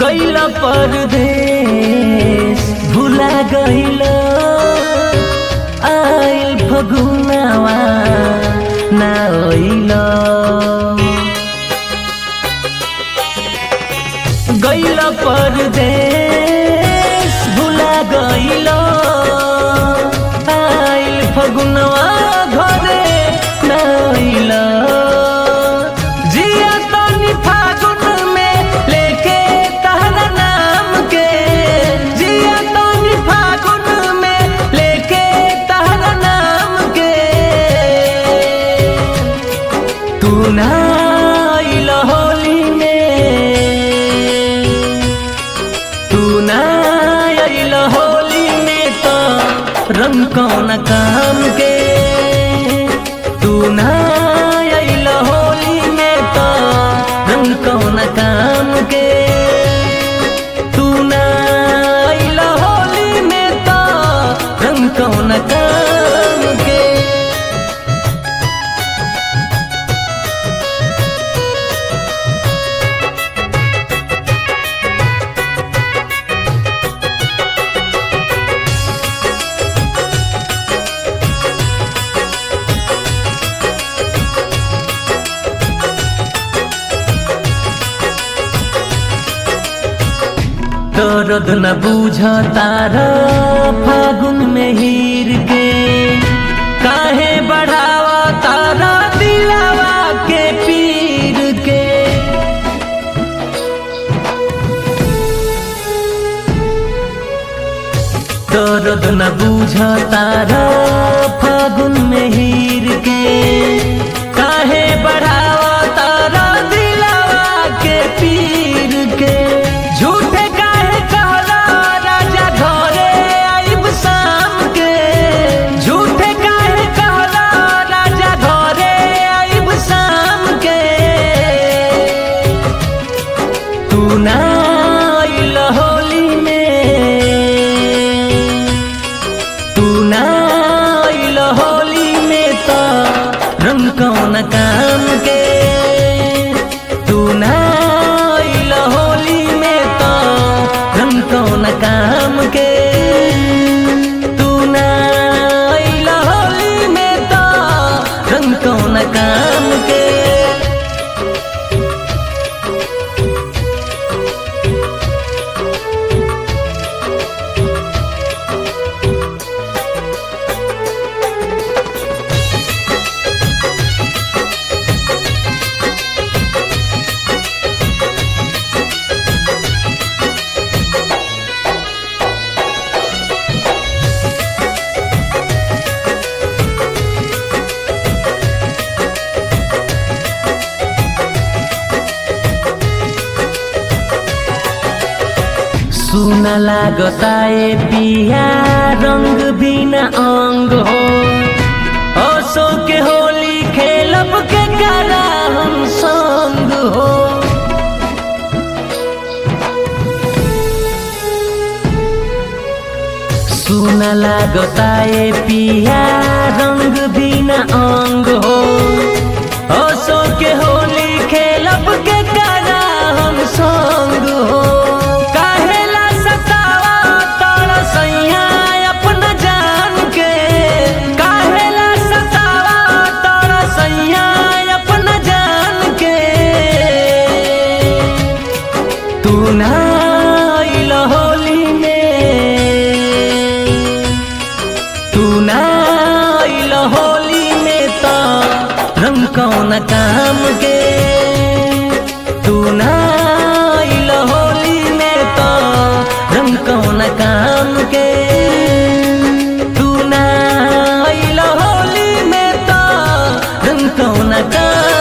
गैल परदेश भुला गैल आइल फगुनावा ना ओइल गैल परदेश भुला गैल आइल फगुनवा घरे ना ओइल जिया तनी फागुन में लेके तहरा नाम के जिया तनी फागुन में लेके तहरा नाम के तू ना आइल होली में तू ना आइल होली में तो रंग कौन काम के तू ना आइल होली में तो रंग कौन काम के तू ना आइल होली में तो रंग कौन काम के दर्द न बूझ तारा फागुन में हीर के काहे बढ़ावा तारा दिलावा के पीर के दर्द न बूझ तारा फागुन में हीर के काहे बढ़ावा तारा दिलावा के पीर के झूठे काहे कहला राजा घरे आइब शाम के झूठे काहे कहला राजा घरे आइब शाम के तू ना आइल होली में तू ना आइल होली में तो रंग कौन काम के तू ना आइल होली में तो रंग कौन काम के तू ना आइल होली में तो रंग कौन काम के सुन लागता ए पिया रंग बिना अंग हो असो के होली खेलब के करा हम संग हो सुन लागता ए पिया रंग बिना अंग हो असो के होली खेलब के करा हम संग हो काहेला सतावा तोरा सैया अपना जान के काहेला सतावा तोरा सैया अपना जान के तू ना आइल होली में तू ना आइल होली में तो रंग कौन काम के तू ना आइल होली में तो रंग कौन काम के तू ना आइल होली में तो रंग कौन काम